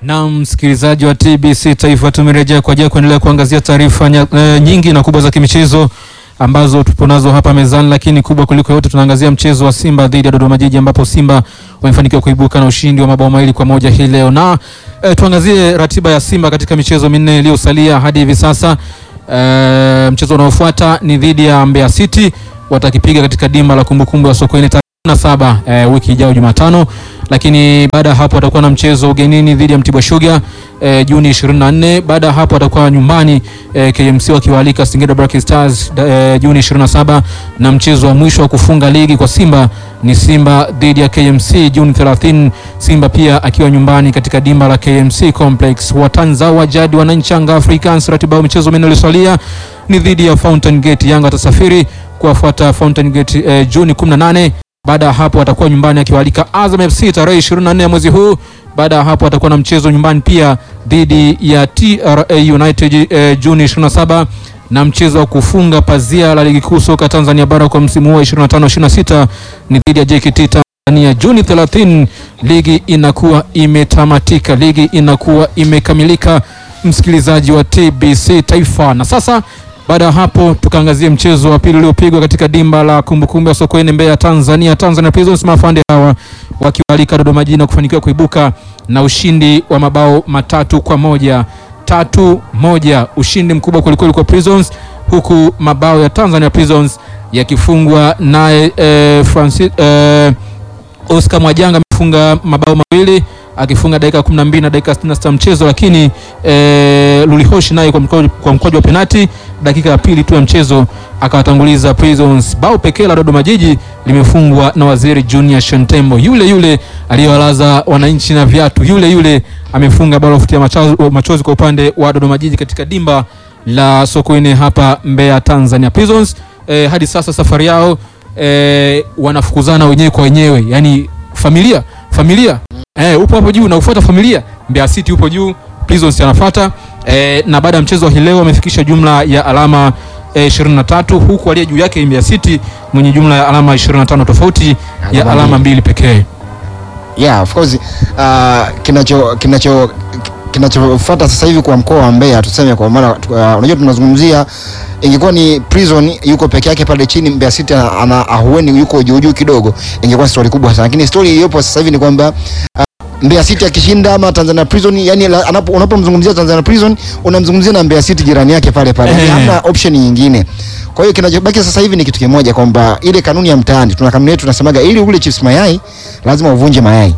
Na msikilizaji wa TBC Taifa, tumerejea kwa ajili ya kuendelea kuangazia taarifa e, nyingi na kubwa za kimichezo ambazo tupo nazo hapa mezani, lakini kubwa kuliko yote tunaangazia mchezo wa Simba dhidi ya Dodoma Jiji ambapo Simba wamefanikiwa kuibuka na ushindi wa mabao mawili kwa moja hii leo, na e, tuangazie ratiba ya Simba katika michezo minne iliyosalia hadi hivi sasa. E, mchezo unaofuata ni dhidi ya Mbeya City, watakipiga katika dimba la kumbukumbu ya Sokoine na saba e, wiki ijayo Jumatano, lakini baada ya hapo atakuwa na mchezo ugenini dhidi ya Mtibwa Sugar e, Juni 24. Baada ya hapo atakuwa nyumbani e, KMC wakiwaalika Singida Black Stars e, Juni 27, na mchezo wa mwisho wa kufunga ligi kwa Simba ni Simba dhidi ya KMC Juni 30, Simba pia akiwa nyumbani katika dimba la KMC Complex. Watanza wa jadi wananchi Yanga Africans, ratiba ya michezo minne iliyosalia ni dhidi ya Fountain Gate. Yanga atasafiri kuwafuata Fountain Gate e, Juni 18 baada ya hapo atakuwa nyumbani akiwaalika Azam FC tarehe 24 ya mwezi huu. Baada ya hapo atakuwa na mchezo nyumbani pia dhidi ya TRA United eh, Juni 27 na mchezo wa kufunga pazia la ligi kuu soka Tanzania bara kwa msimu huu 25 26 ni dhidi ya JKT Tanzania Juni 30. Ligi inakuwa imetamatika, ligi inakuwa imekamilika, msikilizaji wa TBC Taifa. Na sasa baada ya hapo tukaangazia mchezo wa pili uliopigwa katika dimba la kumbukumbu ya Sokoine Mbeya, Tanzania. Tanzania Prisons mafande hawa wakiwalika Dodoma Jiji na kufanikiwa kuibuka na ushindi wa mabao matatu kwa moja tatu moja, ushindi mkubwa kwelikweli kwa Prisons, huku mabao ya Tanzania Prisons yakifungwa naye eh, Francis eh, Oscar Mwajanga amefunga mabao mawili akifunga dakika 12 na dakika 66 mchezo, lakini e, Lulihoshi naye kwa mkwaju wa penati dakika ya pili tu ya mchezo akawatanguliza Prisons. Bao pekee la Dodoma Jiji limefungwa na Waziri Junior Shantembo, yule yule aliyowalaza wananchi na viatu, yule yule amefunga bao la kufutia machozi kwa upande wa Dodoma Jiji katika dimba la Sokoine hapa Mbeya, Tanzania. Prisons e, hadi sasa safari yao e, wanafukuzana wenyewe kwa wenyewe, yani familia familia Eh, upo hapo juu na ufuata familia. Mbeya City upo juu, Prisons anafuata eh, na baada ya mchezo wa hii leo wamefikisha jumla ya alama eh, 23 huku aliye juu yake Mbeya City mwenye jumla ya alama 25 tofauti ya alama mbili pekee. Yeah, of course uh, kinacho kinacho kinachofuata sasa hivi kwa mkoa wa Mbeya tuseme, kwa maana uh, unajua tunazungumzia ingekuwa ni Prison yuko peke yake pale chini, Mbeya City ana ahueni yuko juu juu kidogo, ingekuwa story kubwa sana, lakini story iliyopo sasa hivi ni kwamba uh, Mbeya City akishinda ama Tanzania Prison, yani unapomzungumzia Tanzania Prison unamzungumzia na Mbeya City jirani yake pale pale, Eh. hamna option nyingine. Kwa hiyo kinachobaki sasa hivi ni kitu kimoja kwamba ile kanuni ya mtaani, tuna kanuni yetu tunasemaga, ili ule chips mayai lazima uvunje mayai.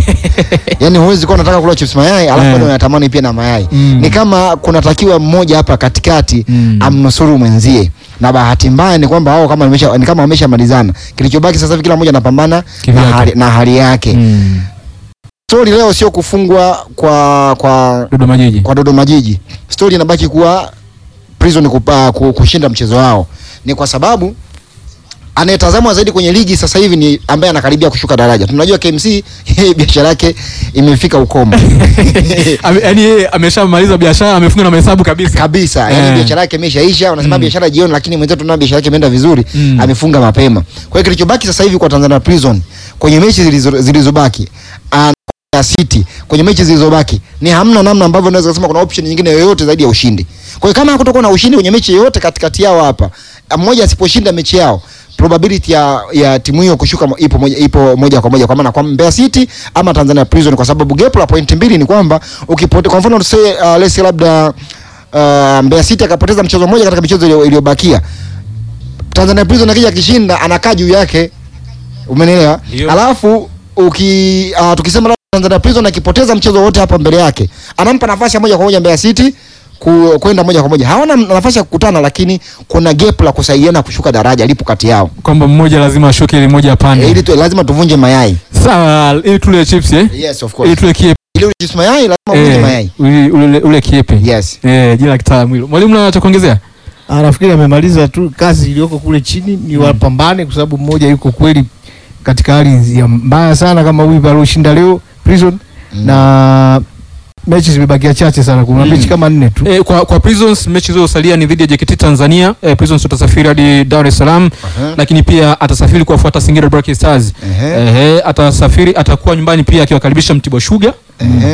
yani huwezi kuwa unataka kula chips mayai alafu Eh. bado unatamani pia na mayai. Mm. Ni kama kunatakiwa mmoja hapa katikati Mm. amnusuru mwenzie, na bahati mbaya ni kwamba wao kama wamesha ni kama wameshamalizana. Kilichobaki sasa hivi kila mmoja anapambana na Kivyake. hali, na hali yake. Mm. Story leo sio kufungwa kwa kwa Dodoma Jiji. kwa Dodoma Jiji. Story inabaki kuwa Prison kupa, ku- kushinda mchezo wao. Ni kwa sababu anayetazamwa zaidi kwenye ligi sasa hivi ni ambaye anakaribia kushuka daraja. Tunajua KMC yeye biashara yake imefika ukomo. Ame- Yaani yeye ameshamaliza biashara, amefunga na mahesabu kabisa. kabisa Eh. yani biashara yake imeshaisha. Unasema Mm. biashara jioni, lakini mwenzetu tunaona biashara yake imeenda vizuri, Mm. amefunga mapema. Kwa hiyo kilichobaki sasa hivi kwa Tanzania Prison kwenye mechi zilizo- zilizobaki ah, na City kwenye mechi zilizobaki ni hamna namna ambavyo unaweza kusema kuna option nyingine yoyote zaidi ya ushindi. Kwa hiyo kama hakutakuwa na ushindi kwenye mechi yoyote katikati yao hapa, ah, mmoja asiposhinda mechi yao probability ya, ya timu hiyo kushuka mo- ipo moja, ipo moja kwa moja kwa maana kwa Mbeya City ama Tanzania Prison, kwa sababu gap la point mbili ni kwamba ukipote, kwa mfano tuseme uh, let's say labda uh, Mbeya City akapoteza mchezo mmoja katika michezo iliyo- iliyobakia, Tanzania Prison akija akishinda anakaa juu yake, umenielewa? Ndio. Alafu uki uh, tukisema labda Tanzania Prison akipoteza mchezo wote hapa mbele yake, anampa nafasi ya moja kwa moja Mbeya City ku- kwenda moja kwa moja. Hawana nafasi ya kukutana, lakini kuna gap la kusaidiana kushuka daraja lipo kati yao. Kwamba mmoja lazima ashuke ili mmoja E, apande. ili tu, lazima tuvunje mayai. Sawa, ili tule chips eh? Yes, of Ili course. tule kiepe. Ili ujisi mayai lazima uvunje Eh, mayai. ule- ule ule kiepe. Yes. Eh, jina la kitaalamu hilo. Mwalimu na cha kuongezea? Ah, nafikiri amemaliza tu kazi iliyoko kule chini, ni wapambane, kwa sababu mmoja yuko kweli katika hali ya mbaya sana kama huyu alioshinda leo Prison Mm. na mechi zimebakia chache sana, kuna Mm. mechi kama nne tu. E, kwa, kwa Prisons mechi zilizosalia ni dhidi ya JKT Tanzania. E, Prisons atasafiri hadi Dar es Salaam, Aha. lakini pia atasafiri kuwafuata Singida Black Stars. Ehe. Ehe, atasafiri atakuwa nyumbani pia akiwakaribisha Mtibwa Sugar. Ehe.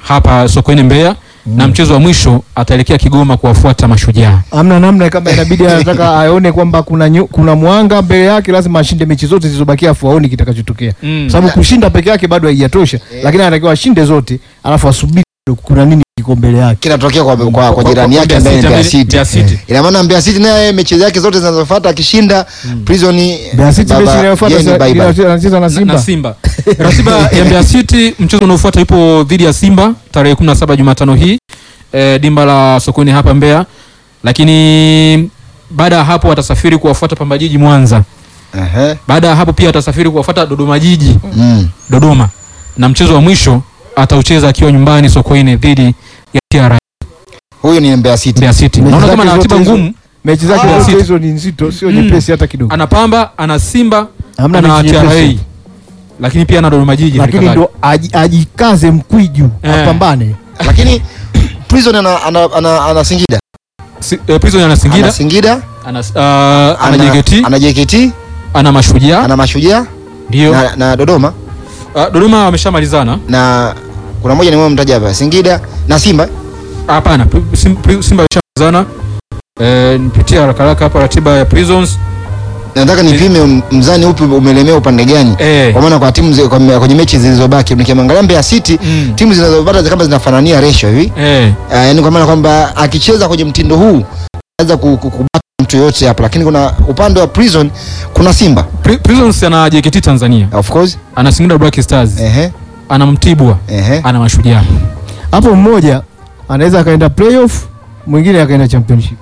hapa Sokoine Mbeya na mchezo wa mwisho ataelekea Kigoma kuwafuata Mashujaa. Amna namna kama inabidi anataka aone kwamba kuna nyu, kuna mwanga mbele yake, lazima ashinde mechi zote zilizobakia, afu aone kitakachotokea, Mm. sababu kushinda peke yake bado haijatosha, lakini anatakiwa ashinde zote, alafu asubiri kuna nini kiko mbele yake. kinatokea kwa, kwa, kwa Kwa- jirani kwa yake Mbeya ambaye ni City, Mbeya ambaye- City. Mbeya City. Ina maana Mbeya City naye mechi zake zote zinazofuata akishinda Prison Mbeya City baba, mechi inayofuata yeye ni sasa bye bye. inacheza anacheza na Na- Simba. na Simba. Ratiba ya Mbeya City mchezo unaofuata ipo dhidi ya Simba tarehe 17 Jumatano hii e, dimba la Sokoine hapa Mbeya, lakini baada ya hapo watasafiri kuwafuata Pamba Jiji Mwanza. Ehe. Baada ya hapo pia watasafiri kuwafuata Dodoma Jiji Mm. Dodoma, na mchezo wa mwisho ataucheza akiwa nyumbani Sokoine dhidi ya TRA Huyu ni Mbeya City. Mbeya City. Mechi Naona kama zake na ratiba zote hizo- ngumu, Mechi zake Mbeya zote City. hizo ni nzito, sio Mm. nyepesi hata kidogo. ana Pamba, ana Simba, Hamna ana mechi TRA, nyepesi. lakini pia ana Dodoma Jiji. Lakini halikadhalika. ndo aji- ajikaze mkwiju Eh. apambane. Lakini Prison ana, ana, ana, ana Singida. Si- eh, Prison ana Ana Singida, Singida, ana, uh, ana JKT, ana JKT, ana Mashujaa ana Mashujaa ndio. na, na Dodoma Uh, Dodoma wameshamalizana. na kuna moja nimemtaja hapa Singida na Simba. Hapana, Pri- Sim- Pri- Simba wameshamalizana. Eh, nipitia haraka haraka hapa ratiba ya Prisons. Nataka nipime m- mzani upi umelemea upande gani. Eh. Kwa maana kwa timu zi- kwa- kwenye mechi zilizobaki nikiangalia Mbeya City Mm. timu zinazopata kama zinafanania ratio hivi. Eh. Uh, yani kwa maana kwamba akicheza kwenye mtindo huu anaweza ku- ku- kubaki mtu yoyote hapo, lakini kuna upande wa Prison kuna Simba Pri- Prisons ana JKT Tanzania, of course, ana Singida Black Stars, ehe ana Mtibwa, ehe, ana Mashujaa. Hapo mmoja anaweza akaenda playoff, mwingine akaenda championship.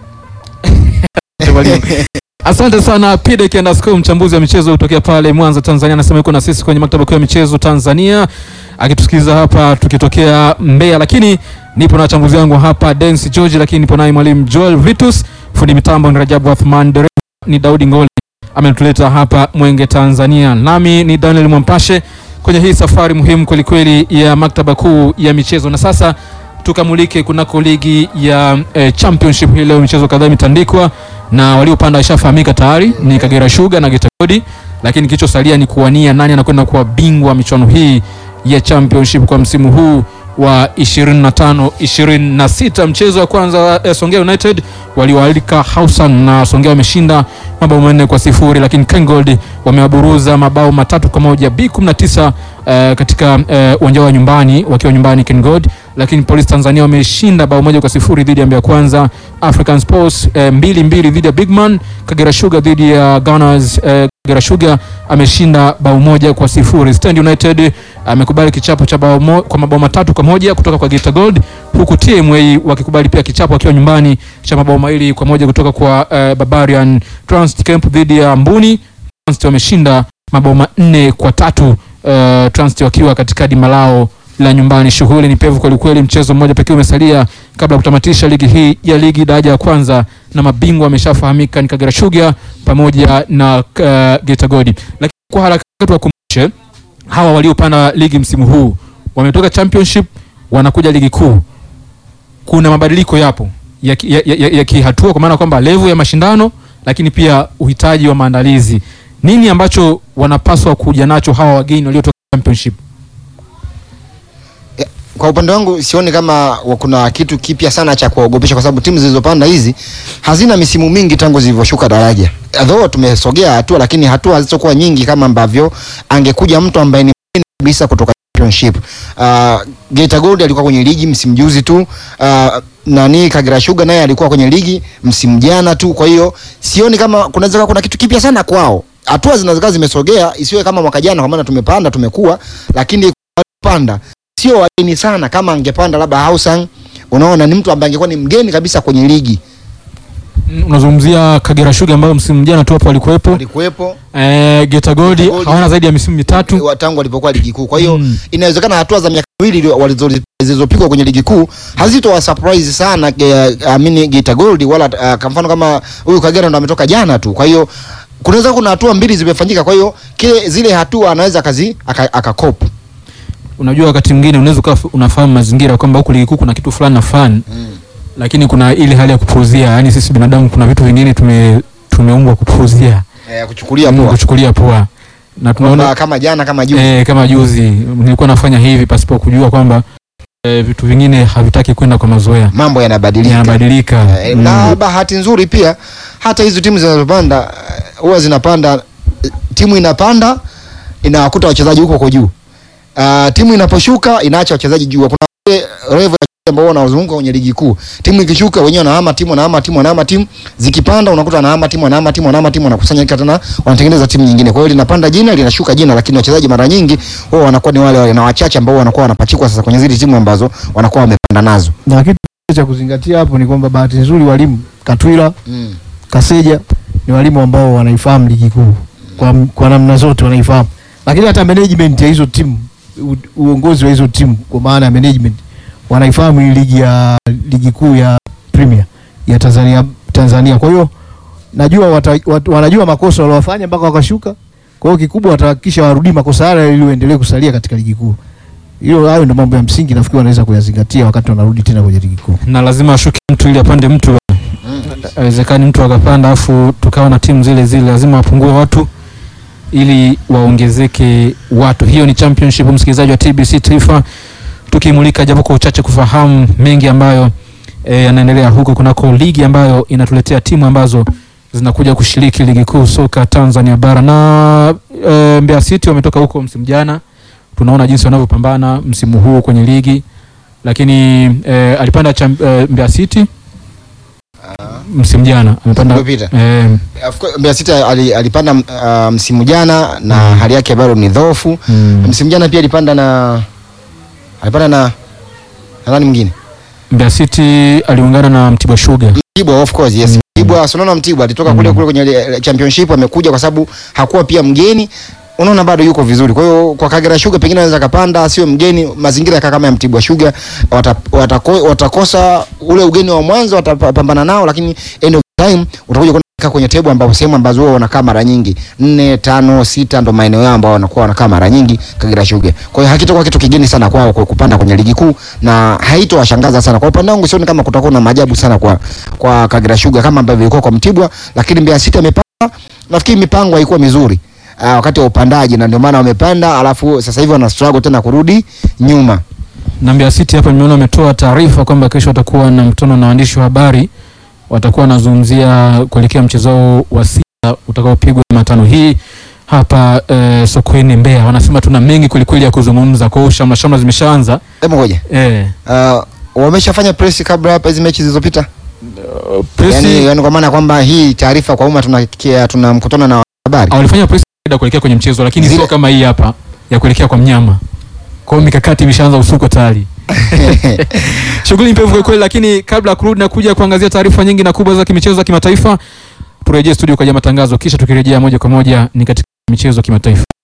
Asante sana Pidek underscore mchambuzi wa michezo kutokea pale Mwanza Tanzania, anasema yuko na sisi kwenye maktaba kuu ya michezo Tanzania, akitusikiliza hapa tukitokea Mbeya. Lakini nipo na wachambuzi wangu hapa Dennis George, lakini nipo naye mwalimu Joel Vitus, fundi mitambo ni Rajabu Athman, dereva ni Daudi Ngoli, ametuleta hapa Mwenge Tanzania, nami ni Daniel Mwampashe kwenye hii safari muhimu kwelikweli ya maktaba kuu ya michezo. Na sasa tukamulike kunako ligi ya eh, championship hii leo, michezo kadhaa imetandikwa na waliopanda washafahamika tayari ni Kagera Sugar na Geita Gold, lakini kilichosalia ni kuwania nani anakwenda kuwa bingwa michuano hii ya championship kwa msimu huu wa 25 26. Mchezo wa kwanza wa eh, Songea United waliwaalika Hausan na Songea wameshinda mabao manne kwa sifuri, lakini Kengold wamewaburuza mabao matatu kwa moja B19 eh, katika eh, uwanja wa nyumbani wakiwa nyumbani Kengold, lakini Police Tanzania wameshinda bao moja kwa sifuri dhidi ya Mbeya Kwanza. African Sports eh, mbili mbili dhidi ya Bigman. Kagera Sugar dhidi ya Gunners eh, Kagera Sugar ameshinda bao moja kwa sifuri. Stand United amekubali kichapo cha bao mo, kwa mabao matatu kwa moja kutoka kwa Geita Gold, huku TMA wakikubali pia kichapo akiwa nyumbani cha mabao mawili kwa moja kutoka kwa eh, Barbarian. Transit Camp dhidi ya Mbuni, Transit wameshinda mabao manne kwa tatu uh, Transit wakiwa katika dimba lao la nyumbani. Shughuli ni pevu kwelikweli, mchezo mmoja pekee umesalia kabla ya kutamatisha ligi hii ya ligi daraja ya kwanza, na mabingwa wameshafahamika ni Kagera Sugar pamoja na uh, Geita Gold. Lakini kwa haraka tuwakumbushe hawa waliopanda ligi msimu huu wametoka championship wanakuja ligi kuu. Kuna mabadiliko yapo ya, ki- ya, ya, ya, ya kihatua kwa maana kwamba level ya mashindano, lakini pia uhitaji wa maandalizi. Nini ambacho wanapaswa kuja nacho hawa wageni waliotoka championship? Kwa upande wangu sioni kama wa- kuna kitu kipya sana cha kuogopesha, kwa sababu timu zilizopanda hizi hazina misimu mingi tangu zilivyoshuka daraja. Though tumesogea hatua, lakini hatua hazizokuwa nyingi kama ambavyo angekuja mtu ambaye ni mgeni kabisa kutoka championship. Uh, Geita Gold alikuwa kwenye ligi msimu juzi tu. Uh, nani Kagera Sugar naye alikuwa kwenye ligi msimu jana tu. Kwa hiyo sioni kama kunaweza kuwa kuna kitu kipya sana kwao. Hatua zinaweza zimesogea, isiwe kama mwaka jana, kwa maana tumepanda tumekuwa, lakini panda sio wageni sana kama angepanda labda Hausang. Unaona, ni mtu ambaye angekuwa ni mgeni kabisa kwenye ligi. Mm, Unazungumzia Kagera Sugar ambao msimu jana tu hapo walikuwepo. Walikuwepo Eh, Geita Gold Geita Gold. hawana zaidi ya misimu mitatu. wa- tangu walipokuwa ligi kuu. Kwa hiyo Mm. inawezekana hatua za miaka miwili ilio- walizo- zilizopigwa kwenye ligi kuu hazitowa surprise sana ge- amini Geita Gold wala uh, kwa mfano kama huyu Kagera ndo ametoka jana tu. Kwa hiyo kunaweza kuna hatua mbili zimefanyika, kwa hiyo kile zile hatua anaweza kazi aka- akakopa Unajua wakati mwingine unaweza ukawa unafahamu mazingira kwamba huku ligi kuu kuna kitu fulani na fulani, lakini kuna ile hali ya kupuuzia. Yaani sisi binadamu kuna vitu vingine tume tumeumbwa kupuuzia, eh, kuchukulia Mm, poa kuchukulia poa, na tunaona Kwamba kama jana kama juzi eh, kama juzi nilikuwa nafanya hivi pasipo kujua kwamba eh, vitu vingine havitaki kwenda kwa mazoea, mambo yanabadilika yanabadilika. Eh, Mm. na bahati nzuri pia hata hizo timu zinazopanda eh, huwa zinapanda eh, timu inapanda inawakuta wachezaji huko kwa juu uh, timu inaposhuka inaacha wachezaji juu kuna ile level ya wachezaji ambao wanazunguka kwenye ligi kuu timu ikishuka wenyewe wanahama timu wanahama timu wanahama timu zikipanda unakuta wanahama timu wanahama timu wanahama timu wanakusanyika tena wanatengeneza timu nyingine kwa hiyo linapanda jina linashuka jina lakini wachezaji mara nyingi huwa wanakuwa ni wale wale na wachache ambao wanakuwa wanapachikwa sasa kwenye zile timu ambazo wanakuwa wamepanda nazo na kitu cha kuzingatia hapo ni kwamba bahati nzuri walimu Katwila mm. Kaseja ni walimu ambao wanaifahamu ligi kuu kwa, kwa namna zote wanaifahamu, lakini hata management ya hizo timu u, uongozi wa hizo timu kwa maana ya management wanaifahamu hii ligi ya ligi kuu ya Premier ya Tanzania Tanzania. Kwa hiyo najua wata, wat, wanajua makosa waliofanya mpaka wakashuka. Kwa hiyo kikubwa watahakikisha warudii makosa yale ili waendelee kusalia katika ligi kuu. Hiyo hayo ndio mambo ya msingi nafikiri wanaweza kuyazingatia wakati wanarudi tena kwenye ligi kuu. na lazima ashuke mtu ili apande mtu. Haiwezekani mtu akapanda afu tukawa na timu zile zile, lazima wapungue watu ili waongezeke watu. Hiyo ni championship, msikilizaji wa TBC Taifa, tukimulika japo kwa uchache kufahamu mengi ambayo eh, yanaendelea huko kunako ligi ambayo inatuletea timu ambazo zinakuja kushiriki ligi kuu soka Tanzania bara na e, Mbeya City wametoka huko msimu jana, tunaona jinsi wanavyopambana msimu huu kwenye ligi, lakini e, alipanda cham, e, Mbeya City msimu jana amepanda Uliopita. e, Of course, Mbeya City ali- alipanda uh, msimu jana na Mm. hali yake bado ni dhoofu. mm, Msimu jana pia alipanda na alipanda na na nani mwingine? Mbeya City aliungana na Mtibwa Sugar Mtibwa of course, yes. Mm. Mtibwa, si unaona Mtibwa alitoka kule Mm. kule kwenye ile championship amekuja kwa sababu hakuwa pia mgeni. Unaona bado yuko vizuri. Kwa hiyo kwa Kagera Sugar pengine anaweza kapanda, sio mgeni, mazingira yaka kama ya Mtibwa Sugar wata, watako, watakosa ule ugeni wa mwanzo watapambana nao, lakini end of time utakuja kuona kwenye table ambapo sehemu ambazo wao wanakaa mara nyingi nne, tano, sita ndo maeneo yao ambao wanakuwa wanakaa mara nyingi Kagera Sugar. Kwa hiyo hakitakuwa kitu kigeni sana kwao kwa kupanda kwenye ligi kuu na haitowashangaza sana. Kwa upande wangu sioni kama kutakuwa na maajabu sana kwa kwa Kagera Sugar kama ambavyo ilikuwa kwa Mtibwa, lakini Mbeya City amepanda, nafikiri mipango haikuwa mizuri uh, wakati wa upandaji na ndio maana wamepanda, alafu sasa hivi wana struggle tena kurudi nyuma. na Mbeya City hapa nimeona wametoa taarifa kwamba kesho watakuwa na mkutano na waandishi wa habari, watakuwa wanazungumzia kuelekea mchezo wao wa sita utakaopigwa Jumatano hii hapa eh, sokoni Mbeya. Wanasema tuna mengi kwelikweli ya kuzungumza, kwa hiyo shamla shamla zimeshaanza Hebu ngoja. eh, Uh, wameshafanya press kabla hapa hizi mechi zilizopita? presi Yani, yani kwa maana kwamba hii taarifa kwa umma tuna tuna mkutano na habari. Ah, walifanya press ya kuelekea kwenye mchezo, lakini Zile- sio kama hii hapa ya kuelekea kwa mnyama. Kwa hiyo mikakati imeshaanza usuko tayari. Shughuli mpevu kwa kweli, lakini kabla ya kurudi na kuja kuangazia taarifa nyingi na kubwa za kimichezo za kimataifa, turejee studio kwa ajili ya matangazo, kisha tukirejea moja kwa moja ni katika michezo ya kimataifa.